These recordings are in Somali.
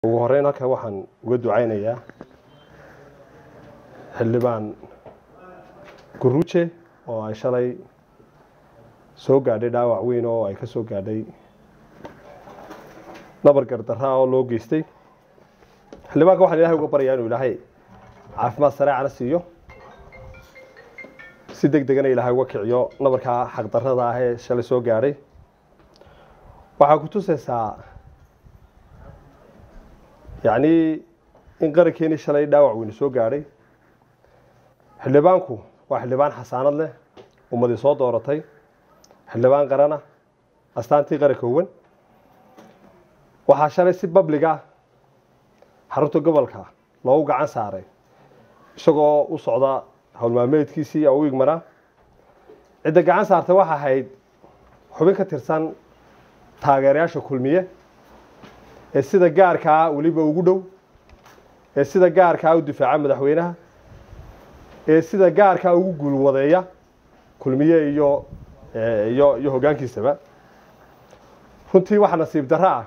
ugu horeyn halkan waxaan uga ducaynayaa xildhibaan guruje oo ay shalay soo gaadhay dhaawac weyn oo ay ka soo gaadhay nabar gardaraa oo loo geystay xildhibaanka waxaan ilahay uga baryaa inuu ilaahay caafimaad sareecana siiyo si deg degana ilaahay uga kiciyo nabarkaa xaqdarrada ah ee shalay soo gaadhay waxaa ku tusaysaa yacni in qarankeenii shalay dhaawac weyne soo gaadhay xildhibaanku waa xildhibaan xasaanad leh ummadii soo dooratay xildhibaan qarana astaantii qaranka owan waxaa shalay si babliga xarunta gobolka loogu gacan saaray isagoo u socda howlmaalmeedkiisii oo u igmanaa cidda gacan saartay waxa ahayd xubin ka tirsan taageerayaasha kulmiye ee sida gaarkaa weliba ugu dhow ee sida gaarkaa u difaaca madaxweynaha ee sida gaarkaa ugu guulwadeeya kulmiye iyo iyo iyo hoggaankiisaba runtii waxaa nasiib darro ah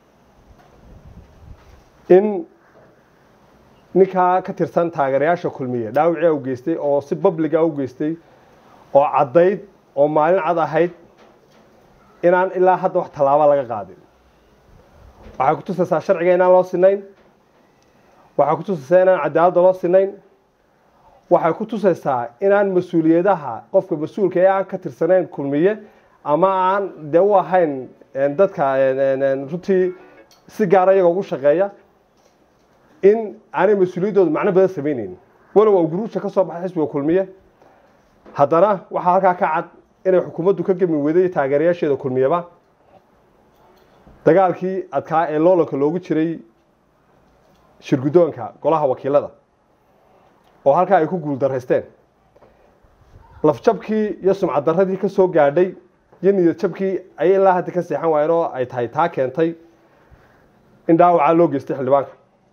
in ninkaa ka tirsan taageerayaasha kulmiye dhaawicii u geystay oo si babliga u geystay oo caddayd oo maalin cad ahayd inaan ilaa hadda wax tallaaba laga qaadin waxay ku tusaysaa sharciga inaan loo sinayn waxay ku tusaysaa inaan cadaaladda loo sinayn waxay ku tusaysaa inaan mas-uuliyadaha qofka mas-uulka ee aan ka tirsanayn kulmiye ama aan dee u ahayn dadka runtii si gaara iyaga ugu shaqeeya in aanay mas-uuliyaddooda macno badan sameyneynin walow oo guruusha ka soo baxay xisbiga kulmiye haddana waxaa halkaa ka cad inay xukuumaddu ka gemi weyday taageerayaasheeda kulmiyaba dagaalkii adkaa ee loolanka loogu jiray shirguddoonka golaha wakiilada oo halkaa ay ku guuldaraysteen lafjabkii iyo sumcad darradii ka soo gaadhay iyo niyad jabkii ayay ilaa hadda ka seexan waayeen oo ay tahay taa keentay in dhaawacaa loo geystay xildhibaanka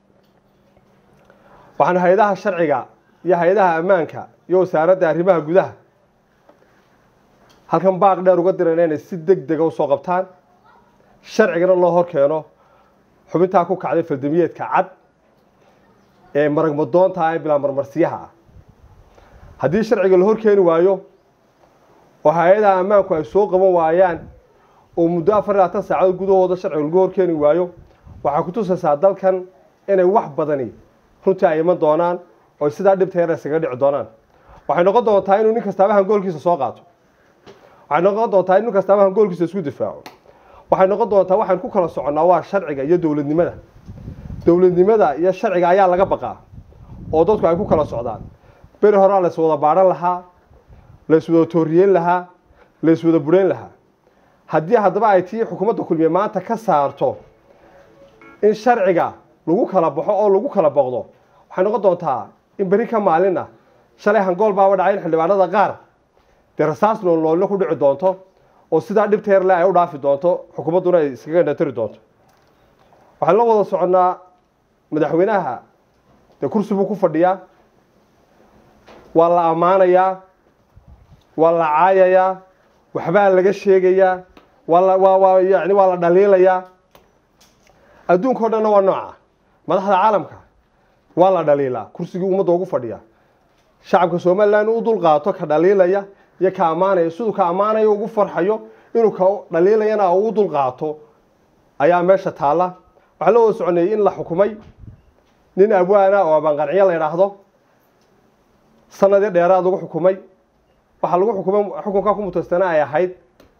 waxaan hay-adaha sharciga iyo hay-adaha ammaanka iyo wasaaradda arrimaha gudaha halkan baaq dheer uga dirayna inay si deg dega usoo qabtaan sharcigana loo hor keeno xubintaa ku kacday faldamiyeedka cad ee maragmadoonta ee bilaa marmarsiyaha ah haddii sharciga la hor keeni waayo oo hay-adaha ammaanku ay soo qaban waayaan oo muddo afar iyo labaatan saacadood gudahooda sharciga lagu hor keeni waayo waxay ku tusaysaa dalkan inay wax badani runtii ay iman doonaan oo sidaa dhibta yar isaga dhici doonaan waxay noqon doontaa inuu nin kastaaba hangoolkiisa soo qaato waxay noqon doontaa in nin kastaaba hangoolkiisa isku difaaco waxay noqon doontaa waxaan ku kala soconnaa waa sharciga iyo dowladnimada dowladnimada iyo sharciga ayaa laga baqaa oo dadku ay ku kala socdaan beri horaa lays wada baadhan lahaa lays wada tooriyeyn lahaa lays wada bureyn lahaa haddii haddaba ay tii xukuumadda kulmiye maanta ka saarto in sharciga lagu kala baxo oo lagu kala boqdo waxay noqon doontaa in beri ka maalina shalay hangool baaba dhacay in xildhibaanada qaar dee rasaas noolnoollo ku dhici doonto oo sidaa dhibta yarle ay u dhaafi doonto xukuumadduna ay iskaga dhatari doonto waxaan la wada soconnaa madaxweynaha dee kursi buu ku fadhiyaa waa la ammaanayaa waa la caayayaa waxbaa laga sheegayaa waa la waa waa yani waa la dhaliilayaa adduunka o dhanna waa nooca madaxda caalamka waa la dhaliilaa kursigii ummadda ugu fadhiya shacabka somalilan u dul qaato ka dhaliilaya iyo ka ammaanaya siduu ka ammaanayo ugu farxayo inuu ka dhaliilayana uu dul qaato ayaa meesha taalla waxaa la wada soconayay in la xukumay nin abwaana oo abaanqanciyo la idhaahdo sanadii dheeraad lagu xukumay waxaa lagu xukumay xukunkaa ku mutaystana ay ahayd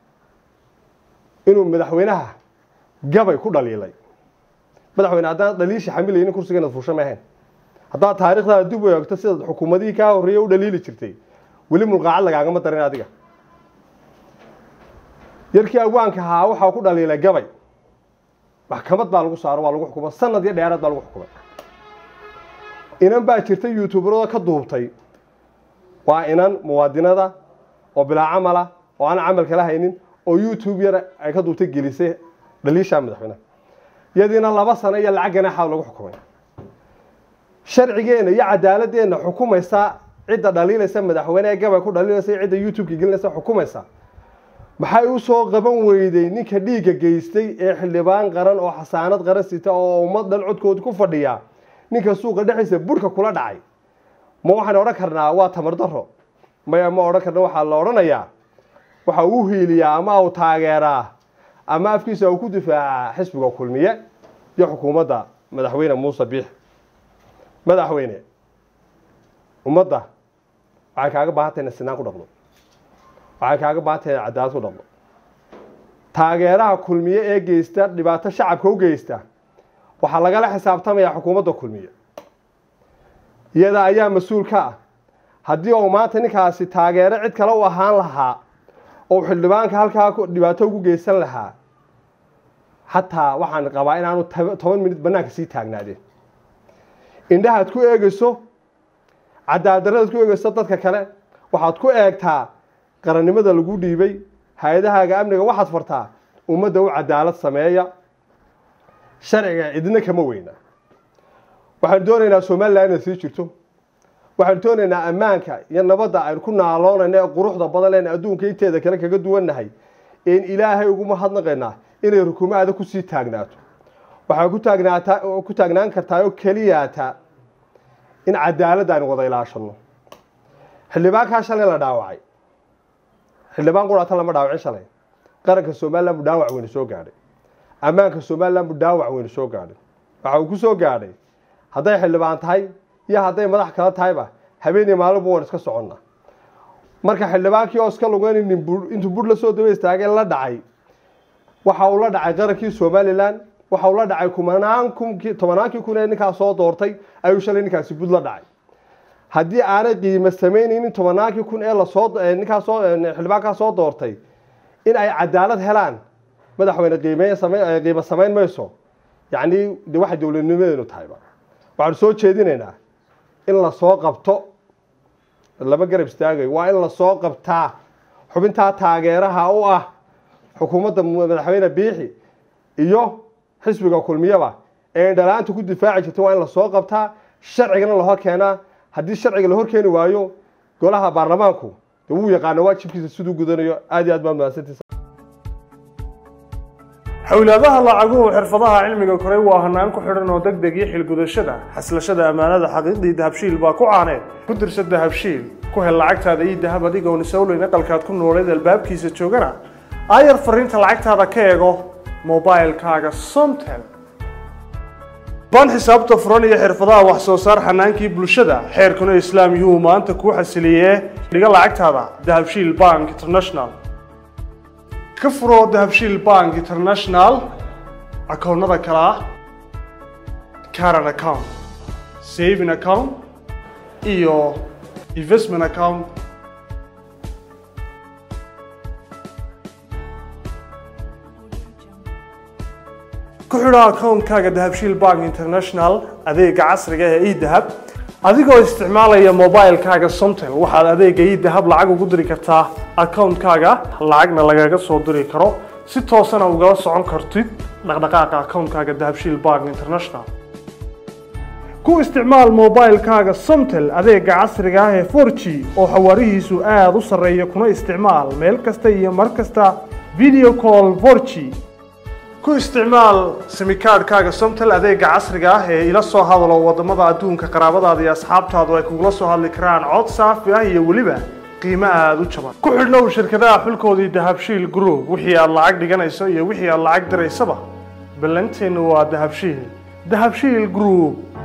inuu madaxweynaha gabay ku dhaliilay madaxweyne haddaan dhaliisha xamilaynin kursiga inaad fuusha ma ahayn haddaad taarikhdaada dib u eegto sidaad xukuumadihii kaa horreeyey u dhaliili jirtay weli mulqaacad lagaagama darin adiga yarkii awaanka ahaa waxaa ku dhaliilay gabay maxkamad baa lagu saaro waa lagu xukumay sanad iyo dheeraad baa lagu xukumay inan baa jirta youtuberada ka duubtay waa inan muwaadinada oo bilaa camala oo aan camal kala haynin oo youtube yar ay ka duubtay gelisay dhaliisha madaxweyneha iyadiina laba sano iyo lacag ganaaxa lagu xukumay sharcigeena iyo cadaaladeenna xukumaysa cidda dhaliilaysa madaxweyne ee gabay ku dhaliilaysa iyo cidda youtube-ka gelinaysa xukumaysa maxay u soo qaban weyday ninka dhiigga geystay ee xildhibaan qaran oo xasaanad qaran sita oo ummad dhan codkooda ku fadhiya ninka suuqa dhexdiisa burhka kula dhacay ma waxaan odhan karnaa waa tamar daro maya ma odhan karna waxaa la odhanayaa waxa uu hiiliyaa ama uu taageeraa ama afkiisa uu ku difaacaa xisbiga kulmiye iyo xukuumadda madaxweyne muuse biix madaxweyne ummadda waxay kaaga baahan tahay inay sinaan ku dhaqdo waxay kaaga baahan tahay inay cadaalad ku dhaqdo taageeraha kulmiye ee geysta dhibaato shacabka u geysta waxaa lagala xisaabtamayaa xukuumadda kulmiye iyada ayaa mas-uul ka ah haddii uu maanta ninkaasi taageero cid kale u ahaan lahaa oo xildhibaanka halkaa dhibaato ugu geysan lahaa xataa waxaan qabaa inaanu toban minut bannaanka sii taagnaadeen indhahaad ku eegeyso cadaadaradaad ku eegeyso dadka kale waxaad ku eegtaa qarannimada lagu dhiibay hay-adahaaga amniga waxaad fartaa ummadda u cadaalad sameeya sharciga cidna kama weyna waxaanu doonaynaa somalilan inay sii jirto waxaanu doonaynaa ammaanka iyo nabadda aynu ku naaloonayna ee quruxda badan leen adduunka inteeda kale kaga duwannahay een ilaahay uguma hadnaqaynaa inay rukuumaada kusii taagnaato waxaa ku taagnaataa ku taagnaan kartaa oo keliyaata in cadaalad aynu wada ilaashano xildhibaankaa shalay la dhaawacay xildhibaan quraata lama dhaawacin shalay qaranka somalilan buu dhaawac weynu soo gaadhay ammaanka somalilan buu dhaawac weynu soo gaadhay waxa uu ku soo gaadhay hadday xildhibaan tahay iyo hadday madax kala tahayba habeenii maalinbu waan iska soconna marka xildhibaankii oo iska lugeyn nin intuu bur la soo daba istaagay la dhacay waxa uu la dhacay qarankii somalilan waxa uu la dhacay kumanaan kunkii tobanaankii kun ee ninkaas soo doortay ayuu shalay ninkaasi bud la dhacay haddii aanay qiimo samaynaynin tobanaankii kun ee lasoo ninkaas soo xildhibaankaa soo doortay in ay cadaalad helaan madaxweyne qiimeyn samayn qiimo samayn mayso yacni de waxay dowladnimadeenu tahayba waxaanu soo jeedinaynaa in lasoo qabto lama garab istaagayo waa in lasoo qabtaa xubintaa taageeraha u ah xukuumadda madaxweyne biixi iyo xisbiga kulmiyaba ee indhalaanta ku difaaci jirta waa in lasoo qabtaa sharcigana la hor keenaa haddii sharciga la hor keeni waayo golaha baarlamaanku de wuu yaqaana waajibkiisa siduu gudanayo aad iyo aad baa mahadsantiisa xowlaadaha lacaguhu xirfadaha cilmiga koray waa hanaan ku xidhan oo deg deg iyo xilgudashada xaslashada ammaanada xaqiiqdii dahabshiil baa ku caaneed ku dirsa dahabshiil ku hel lacagtaada iyo dahab adigoon isowleyn aqalkaad ku nooleed albaabkiisa joogana aayar fariinta lacagtaada ka eego mobilkaaga somtel baan xisaabta furan iyo xirfadaha wax soo saar xanaankii bulshada xeerkuna islaam yuu maanta kuu xasiliyee dhiga lacagtaada dahabshiil bank international ka furoo dahabshiil bank international akoonnada kale ah caran account saving account iyo investment account ku xidho akoonkaaga dahabshiil bank international adeega casriga ee edahab adigoo isticmaalaya mobilkaaga somtel waxaad adeega edahab lacag ugu diri kartaa akoonkaaga lacagna lagaga soo diri karo si toosana ugala socon kartid dhaqdhaqaaqa akoonkaaga dahabshiil bank international ku isticmaal mobilkaaga somtel adeega casriga ah ee 4g oo xawaarihiisu aada u sarreeya kuna isticmaal meel kasta iyo mar kasta video call 4g ku isticmaal simikaadhkaaga somtel adeega casriga ah ee ila soo hadalo wadamada adduunka qaraabadaada iyo asxaabtaadu ay kugula soo hadli karaan cod saafi ah iyo weliba qiimo aada u jaban ku xidhnow shirkadaha xulkoodii dahabshiil group wixii aad lacag dhiganayso iyo wixii aad lacag diraysaba ballanteennu waa dahabshiil dahabshiil group